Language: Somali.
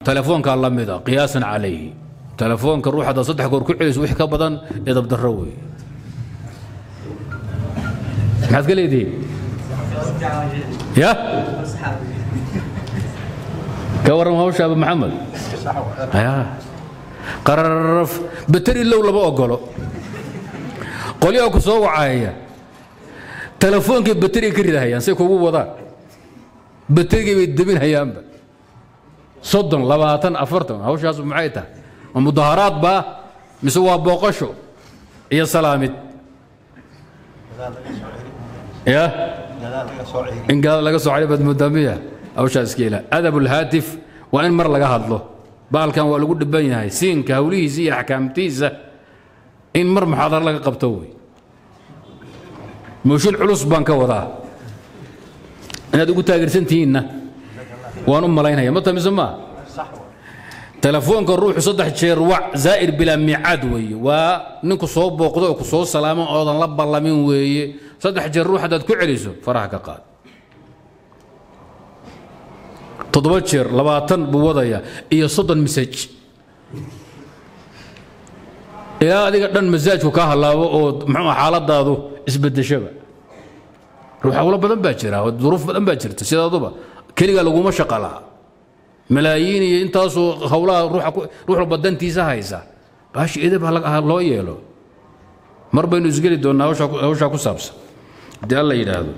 telefoonkaa la mida qiyaasan calayhi telefoonka ruux haddaad saddex goor ku celiso wix ka badan edab darro wey maxaad ka leedihiin ya ka warram hawsha abu maxamed ya qararaf bateri low lama ogolo qolyaha ku soo wacaya telefoonkay bateriga ka ridahayaan say kugu wadaan baterigay bay debinhayaanba soddon labaatan afartan hawshaas maxay tahay ma mudaharaad baa mise waa booqasho iyo salaamid ya in gadaal laga soo celi baad moodaa miya hawshaas iska ilaa adab ulhaatif waa in mar laga hadlo baalkan waa lagu dhiban yahay siinka hawlihiisa iyo axkaamtiisa in mar muxaadaro laga qabto wey mooshin culus baan ka wadaa inaad ugu taageersantihiinna waan u malaynaya ma tamise maa telefoonka ruuxu saddex jeer wac zaa'ir bilaa miicaad weeye waa ninku soo booqdo oo ku soo salaamo oodan la ballamin weeye saddex jeer ruux haddaad ku celiso faraha ka qaad toddoba jeer labaatan buu wadaya iyo soddon masaj ilaa adiga dhan masaajku kaa hallaabo oo muxuu xaaladaadu isbedeshaba ruux hawlo badan baa jira duruuf badan baa jirta sidaaduba keligaa laguma shaqa laha malaayiin iyo intaasoo hawlaha ruux walba dantiisa haysa baashi edab ha loo yeelo mar baynu isgeli doonnaa hawshaa ku saabsan haddii alla yidhaahdo